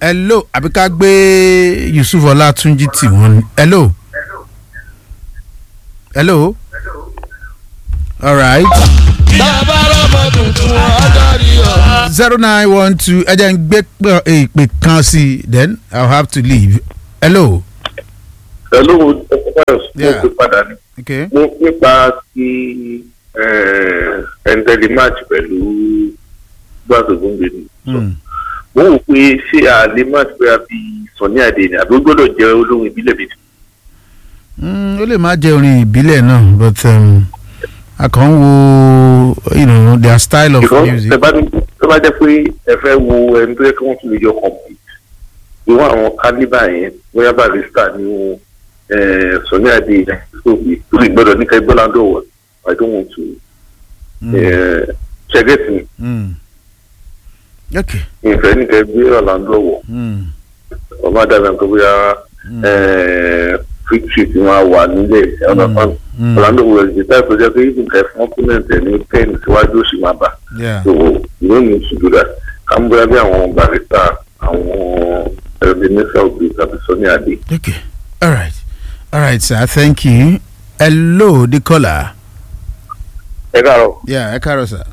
hello àbí ká gbé yusuf ọlátúnjì tì wọ́n ni hello hello alright bàbá rọmọ tuntun adarí ọ. zero nine one two ẹ jẹ́ n gbé pé- ìpè kan sí i then i will have to leave hello pẹ̀lú mo Yeah. fi padà ní. okay mo nípa ti ẹ̀ńtẹ́lì match pẹ̀lú gbàgbọ́n gbèdé. hmm. mo wò pé ṣé a lè match pé a fi sọ̀ní àdé ni àbí ó gbọ́dọ̀ jẹ́ olóhùn ìbílẹ̀ bíi ti. Mm, ó lè má jẹ́ orin ìbílẹ̀ náà but um, a kàn ń wo you know, their style of because music. ẹ bá ní tó bá jẹ́ pé ẹ fẹ́ wo ẹni tó yẹ kí wọ́n tún lè jọ compete irú àwọn kálíbà yẹn bóyá barista ni sọ̀ní àdé yẹn tó fi tó lè gbọ́dọ̀ ní ká ẹgbẹ́ láńdọ̀ wọ̀ I don't want to Mm. ṣẹ́gẹ́tì mi Mm. okay. ìfẹ́ ní ká ẹgbẹ́ Orlando wọ̀. Mm. ọmọ dàbí nǹkan bóyá fíktì tí wọn wà nílẹ̀ ọ̀nà fan Mm. Orlando wọ̀ ẹ̀ táìpù jẹ́ pé even kẹ́ fún opponent ẹ̀ ní ten síwájú òsì máa bà yeah. so you no need to do that kàn bóyá bí àwọn barista àwọn ebenezer obi tàbí sọ́ni adé. okay. all right all right sir thank you hello the caller. ẹ káàárọ̀ yeah ẹ káàárọ̀ sir.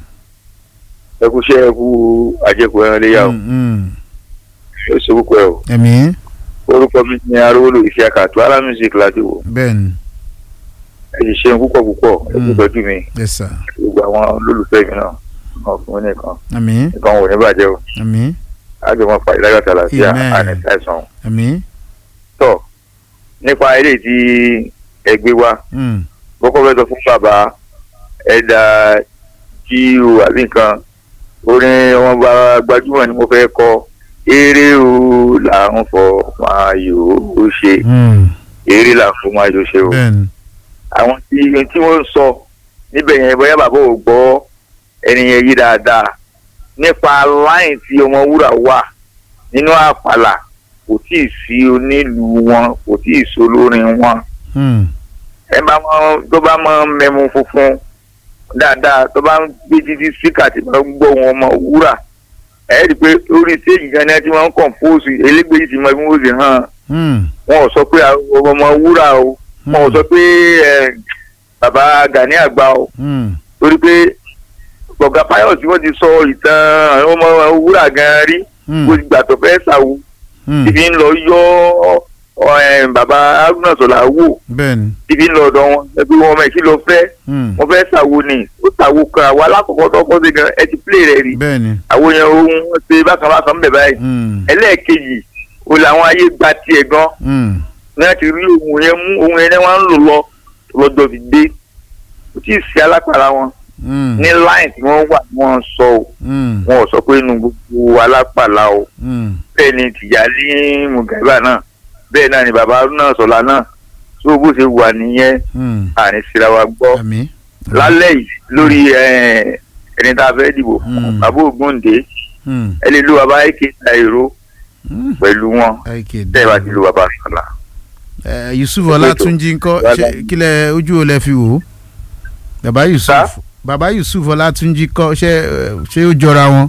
ẹ kú iṣẹ́ ẹ kú àjẹkù ẹran léyà o Mm, mm. yóò ṣe púpọ̀ ẹ o ẹ̀mí orúkọ mi ni arówólò ìfẹ́ àkàtú ara music láti wò bẹ́ẹ̀ ni ẹ sì ṣeun púpọ̀ púpọ̀ ẹ kú Mm. tọ́jú mi yes sir gbogbo àwọn olólùfẹ́ mi náà wọn fún mi nìkan ẹ̀mí nǹkan wò ní bàjẹ́ o ẹ̀mí àjọ wọn fà ìdájọ́ tàlàfíà Amen. àní àìsàn ẹ̀mí. tọ̀ nípa eré tí ẹ gbé wá Mm. kọ́kọ́ fẹ́ sọ fún bàbá ẹ̀dà tí o àbí nǹkan orin ọmọ bá gbajúmọ̀ ni mo fẹ́ kọ eré o là ń fọ máa yò ó ṣe Mm. eré là ń fọ máa yò ó ṣe o bẹ́ẹ̀ ni àwọn tí tí wọ́n ń sọ níbẹ̀ yẹn bóyá bàbá ò gbọ́ ẹni yẹn yí dáadáa nípa láyìn tí ọmọ wúrà wà nínú àpàlà kò tí ì sí onílùú wọn kò tí ì sí olórin wọn Mm. ẹ bá mọ tó bá mọ mẹmu funfun dáadáa tó bá ń gbé títí síkà tí wọ́n ń gbọ́ wọn ọmọ wúrà ẹ rí i pé orí stéèjì gan ni ẹ ti máa ń kọ̀ǹpóòsì elégbèjì ti mọ bí wọ́n ṣe hàn Mm. wọn ò sọ pé ọmọ wúrà o wọn ò sọ pé ẹ, bàbá Gani àgbà o Mm. torí pé gbọ̀ngà Pius tí wọ́n ti sọ ìtàn àwọn ọmọ wúrà gan rí Mm. kó gbà tó fẹ́ ṣàwù Mm. ibi ń lọ yọ ọ, ẹ, bàbá Haruna Sọlá wò bẹ́ẹ̀ ni ibi ń lọ ọ̀dọ̀ wọn ẹbí wọn ọmọ ẹ̀ kí ló fẹ́ Mm. wọ́n fẹ́ ṣàwo ni ó ṣàwo kan àwa alákọ̀ọ́kọ́ tó kọ́ sí gan ẹ ti plé rẹ̀ rí bẹ́ẹ̀ ni àwọn yẹn ohun wọn ṣe bákan bákan bẹ̀ báyìí Mm. ẹlẹ́ẹ̀kejì o làwọn ayé gba tiẹ̀ gan Mm. ní láti rí ohun yẹn mú ohun yẹn ni wọ́n ń lò lọ lọ́jọ́ fi dé kò tí ì sí alápàrà wọn Mm. ní láì tí wọ́n wà ni wọ́n sọ o Mm. wọn ò sọ pé inú gbogbo alápàlà o Mm. bẹ́ẹ̀ ni tìjàlí mùgàbà náà bẹ́ẹ̀ náà ni bàbá Haruna Sọlá náà tó bó ṣe wà nìyẹn Mm. àní síra wa gbọ́ ẹ̀mí. lálẹ́ yìí lórí ẹ, ẹni tá a fẹ́ dìbò fún Mm. bàbá Ògúndé Mm. ẹ lè lo bàbá èké ta èrò Mm. pẹ̀lú wọn Okay, tẹ́ ẹ bá ti lo bàbá Sọlá. Eh, yusuf ọlátúnjì ńkọ́ ṣé kílẹ̀ ojú o lẹ fi wò ó bàbá yusuf bàbá yusuf ọlátúnjì kọ́ ṣé eh, ṣé ó jọra wọn.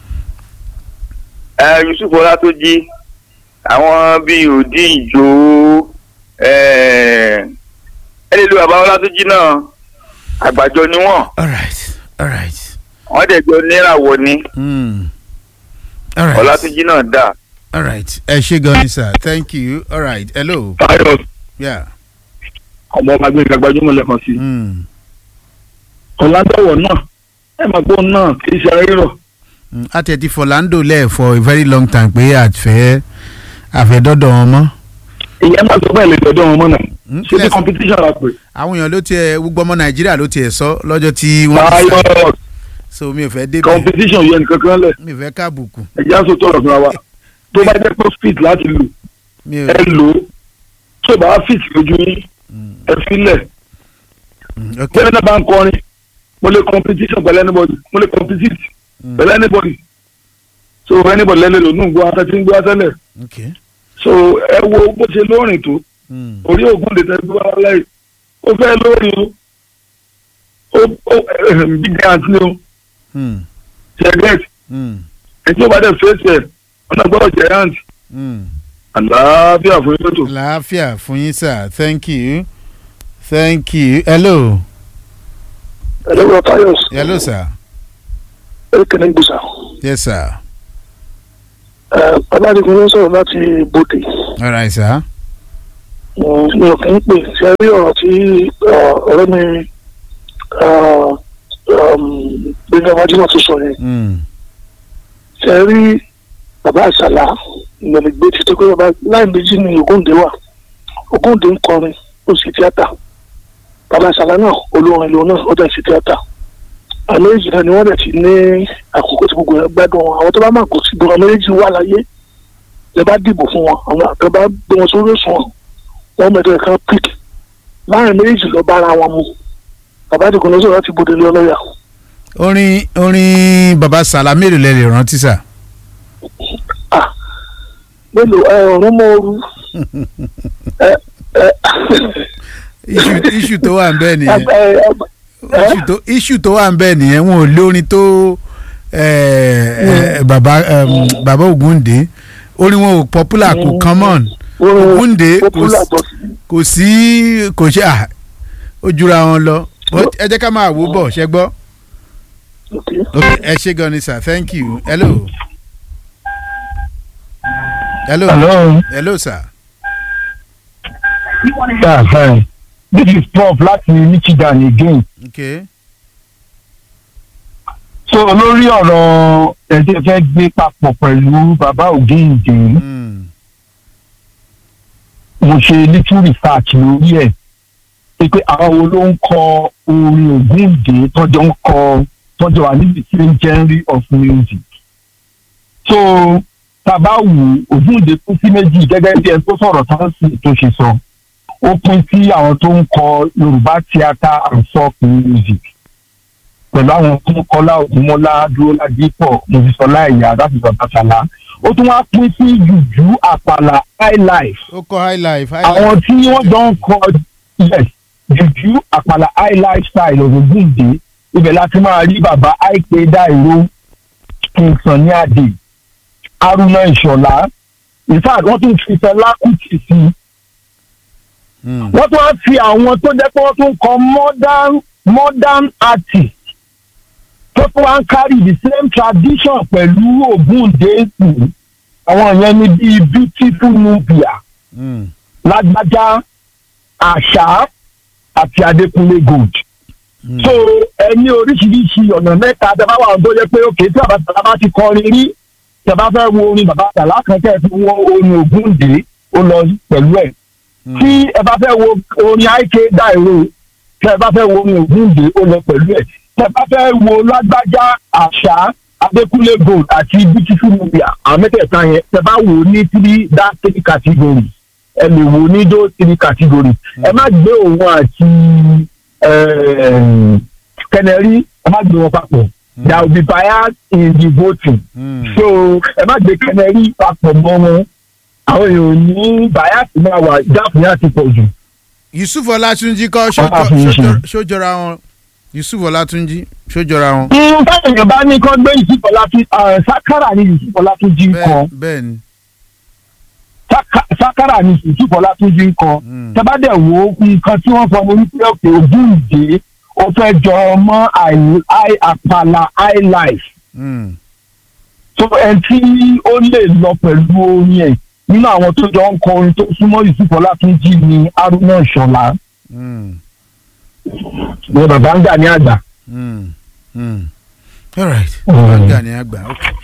ẹ Yusuf Ọlátúnjí àwọn bíi òdì ìjò ẹ ẹ lè lo bàbá Ọlátúnjí náà àgbàjọ ni wọn alright alright. wọn dẹ̀ jọ níràwọ̀ ni Mm. alright Ọlátúnjí náà dà. alright ẹ ṣé gan ni sir thank you alright hello Táyọ̀ yeah. ọmọ ọba gbé gbajúmọ̀ lẹ́kan sí. Mm. ọ̀làdọ̀wọ̀ náà ẹ máa gbọ́ náà kì í ṣe ara rírọ̀. Mm. a tẹ̀ ti fọ̀láńdò lẹ̀ for a very long time pé àfẹ́ àfẹ́dọ́dọ̀ wọn mọ́. ìyẹn máa sọ bẹ́ẹ̀ lè dọ̀dọ̀ wọn mọ́ náà. Mm. ṣé bí Yes. competition la pè. àwọn èèyàn ló tiẹ̀ gbogbo ọmọ nàìjíríà ló tiẹ̀ sọ lọ́jọ́ tí wọ́n Táyọ̀ so mi ò fẹ́ débi competition yẹn nìkan kan lẹ̀ mi ò fẹ́ káàbùkù ẹ̀jẹ̀ á sọ tọrọ fúnra wa. tó bá jẹ́ pé fit láti lò mi ò ẹ lò ó tó bá fit lójú yín ẹ filẹ̀. Mm, ok bẹ́ẹ̀ náà bá ń kọrin mo lè competition pẹ̀lú anybody mo lè compete Mm. pẹ̀lú anybody. so anybody lẹ́lẹ̀ lò nù gbọ́ afẹ́ tí ń gbọ́ afẹ́lẹ̀. ok so ẹ wo bó ṣe lóòrìn tó Mm, orí ògùn lè tẹ́lẹ̀ wá láì ó fẹ́ lórí o ó ó big grant ni o mm, ṣẹgẹt mm, ẹtí ó bá dẹ̀ fèsì ẹ̀ ọ̀nà gbọ́dọ̀ giant Mm. àlàáfíà fún yín lótò. láàfíà fún yín sir thank you thank you hello ẹlẹ́wọ̀n fayos hello sir ẹ̀kẹ́ni gbèsà yes sir ọládìgún ló ń sọ̀rọ̀ láti bòde all right sir mi ò kí ń pè ṣe rí ọ̀rọ̀ tí uh, ọ̀rẹ́ mi uh, um, gbẹ̀ngàn wájúmọ̀ tó sọ yẹn mm. ṣe rí bàbá àṣàlà ìgbẹ̀lẹ̀gbé ti tó pé bàbá láì méjì ní Ògúndé wà Ògúndé ń kọrin ó sì tíátà bàbá àṣàlà náà olórin lòun náà ó dẹ̀ sí tíátà àmì èjì náà ni wọ́n dẹ̀ ti ní àkókò tí gbogbo ẹ̀ gbádùn wọn àwọn tó bá máa kó sí gbogbo àmì èjì wà láyé lè bá dìbò fún wọn àwọn àtọ́ bá gbé wọn sórí òṣùwọ̀n wọn mẹ́tọ́ ẹ̀ka pík láàrin méjì lọ bára wọn mu bàbá àdìgún lọ́sọ̀rọ̀ láti bòde lé ọlọ́yà orin orin baba salami lè lè rántí sir mélòó ẹ ọ̀run mọ́ ooru ẹ ẹ issue issue tó wà ń bẹ́ẹ̀ nìyẹn ẹ ẹ issue tó issue tó wà ń bẹ́ẹ̀ nìyẹn wọn ò lórin tó eh, eh, baba um, baba Ògúndé orin wọn ò popular kò common Ògúndé kò popular sí- but kò sí kò ṣe à ó jura wọn lọ But ẹ jẹ́ ká máa wò bọ̀ ṣẹ gbọ́ okay. ok ẹ ṣé gan ni sir thank you hello hello Hello. hello sir Yeah, hi. This is Prof láti Michigan again. ok So lórí ọ̀rọ̀ ẹ̀jẹ̀ fẹ́ gbé papọ̀ pẹ̀lú bàbá Ògéǹdé, mm. mo ṣe little research lórí ẹ̀. Ṣé pé àwọn wo ló ń kọ orin Ògéǹdé tọ́jọ́ ń kọ tọ́jọ́ wà níbi same genre of music. So tàbá wù Ògéǹdé kú sí méjì gẹ́gẹ́ bí ẹ tó sọ̀rọ̀ tán sí tó ṣe sọ. Ó pín sí àwọn tó ń kọ Yorùbá theatre and folk music. pẹ̀lú àwọn tó ń kọ́lá ògúnmọ́lá dúró ládìpọ̀ mọ̀sísọ́lá ẹ̀yà láti bàbá sàlá ó tún wá pín sí jùjú àpàlà highlife ó kọ high life high àwọn life tí wọ́n jọ ń kọ yes jùjú àpàlà highlife style Ògúndé ibẹ̀ láti máa rí bàbá àìpé dáìró kingston ní àdè haruna ìṣọ̀lá in fact wọ́n tún fi Fẹlá Kútì sí i Mm. wọ́n tún wá fi àwọn tó jẹ́ pé wọ́n tún kọ modern modern artist tó tún wá ń carry the same tradition pẹ̀lú Ògúndé sí àwọn yẹn ní bíi beautiful nubia Mm. lágbájá àṣà àti adékúnlé gold. Mm. so ẹni oríṣiríṣi ọ̀nà mẹ́ta tẹ bá wà tó jẹ́ pé òkè tí bàbá sàlá bá ti kọrin rí tẹ bá fẹ́ wo orin bàbá sàlá kan tẹ̀ fi wo orin Ògúndé ó lọ pẹ̀lú ẹ̀ Mm. tí ẹ bá fẹ́ wo orin àìké dáìró tí ẹ bá fẹ́ wo orin Ògúndé ó lọ pẹ̀lú ẹ̀ tí ẹ bá fẹ́ wo lágbájá àṣà adékúnlé gold àti beautiful nubia àwọn mẹ́tẹ̀ẹ̀ta yẹn tí ẹ bá wò ó ní three that three category ẹ lè wò ó ní those three category ẹ má gbé òun àti kẹnẹrí ẹ má gbé wọn papọ̀ there will be bias in the voting Mm. so ẹ má gbé kẹnẹrí papọ̀ mọ́ wọn àwọn èèyàn ò ní bias máa wà jáfù yẹn àti pọ̀ jù. Yusuf Ọlátúnjí kọ́ Ọlá fún yín ṣe. ṣójọra wọn Yusuf Ọlátúnjí ṣójọra wọn. Mm, táwọn èèyàn bá ní kán gbé ìsìnkọlá tún sákàrà ní ìsìnkọlá tún jí ń kọ bẹ́ẹ̀ bẹ́ẹ̀ ni. Sáka- sákàrà ní ìsìnkọlá tún jí ń kọ Mm. tẹ́bádẹ̀ wo nǹkan tí wọ́n sọ mo ní pé òkè Ògúndé ó fẹ́ jọ mọ́ àì- àì- àpàlà high life Mm. so ẹni tí ó lè lọ pẹ̀lú orin ẹ̀ nínú àwọn tó jọ ń kọ orin tó súnmọ́ ìsìnkọlá tún jí ní Haruna Ìṣọ̀lá Mm. ní bàbá ń gbà ní àgbà. Mm. Mm. all right. Mm. wọ́n gbà ní àgbà ok.